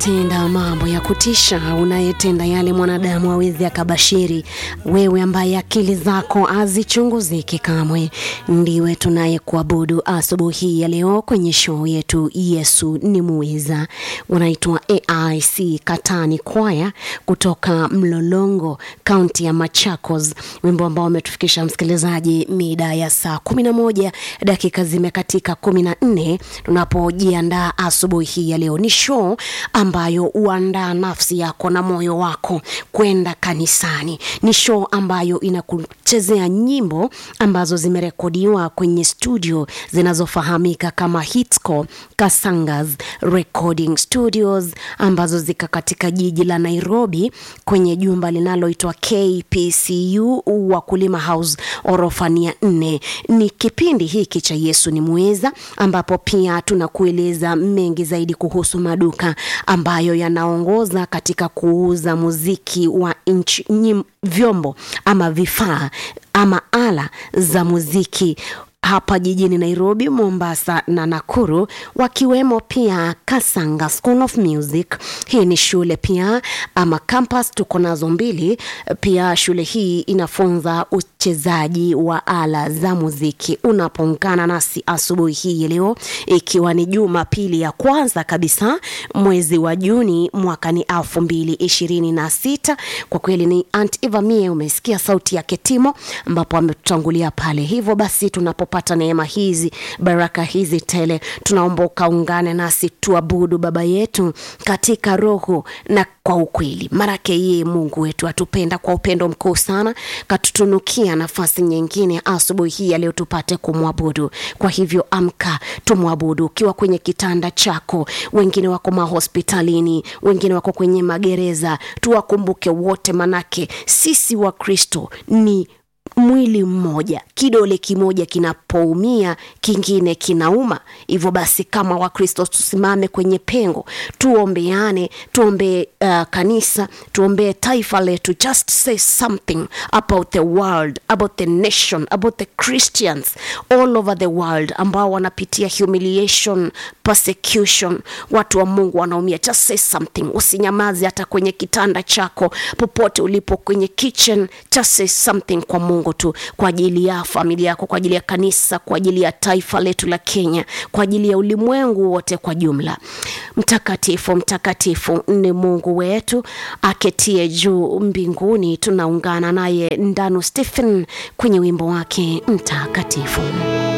unayetenda mambo ya kutisha, unayetenda yale mwanadamu awezi akabashiri, wewe ambaye akili zako hazichunguziki kamwe, ndiwe tunayekuabudu asubuhi ya leo kwenye show yetu Yesu ni Muweza. Unaitwa AIC Katani Kwaya kutoka Mlolongo, kaunti ya Machakos, wimbo ambao umetufikisha msikilizaji mida ya saa 11 dakika zimekatika 14 tunapojiandaa asubuhi hii ya leo. Ni show ambayo huandaa nafsi yako na moyo wako kwenda kanisani. Ni show ambayo inakuchezea nyimbo ambazo zimerekodiwa kwenye studio zinazofahamika kama Hitsco Kasangas Recording Studios ambazo zika katika jiji la Nairobi kwenye jumba linaloitwa KPCU Wakulima House orofani ya nne. Ni kipindi hiki cha Yesu ni Muweza ambapo pia tunakueleza mengi zaidi kuhusu maduka ambayo yanaongoza katika kuuza muziki wa nchi nyim, vyombo ama vifaa ama ala za muziki hapa jijini Nairobi, Mombasa na Nakuru, wakiwemo pia Kasanga School of Music. Hii ni shule pia ama campus, tuko nazo mbili. Pia shule hii inafunza uchezaji wa ala za muziki. Unapoungana nasi asubuhi hii leo, ikiwa ni Jumapili ya kwanza kabisa mwezi wa Juni mwaka ni elfu mbili ishirini na sita. Kwa kweli ni Aunt Eva Mie, umesikia sauti yake Timo ambapo ametutangulia pale. Hivyo basi tunapo pata neema hizi baraka hizi tele, tunaomba ukaungane nasi tuabudu Baba yetu katika roho na kwa ukweli, marake yeye Mungu wetu atupenda kwa upendo mkuu sana, katutunukia nafasi nyingine asubuhi hii ya leo tupate kumwabudu. Kwa hivyo amka, tumwabudu ukiwa kwenye kitanda chako, wengine wako mahospitalini, wengine wako kwenye magereza, tuwakumbuke wote, manake sisi wa Kristo ni mwili mmoja, kidole kimoja kinapoumia kingine kinauma. Hivyo basi, kama Wakristo tusimame kwenye pengo, tuombeane, tuombee uh, kanisa, tuombee taifa letu. Just say something about the world, about the nation, about the Christians all over the world ambao wanapitia humiliation, persecution. Watu wa Mungu wanaumia. Just say something, usinyamaze hata kwenye kitanda chako, popote ulipo, kwenye kitchen, just say something kwa Mungu tu kwa ajili ya familia yako, kwa ajili ya kanisa, kwa ajili ya taifa letu la Kenya, kwa ajili ya ulimwengu wote kwa jumla. Mtakatifu, mtakatifu ni Mungu wetu aketie juu mbinguni. Tunaungana naye Ndanu Stephen kwenye wimbo wake mtakatifu.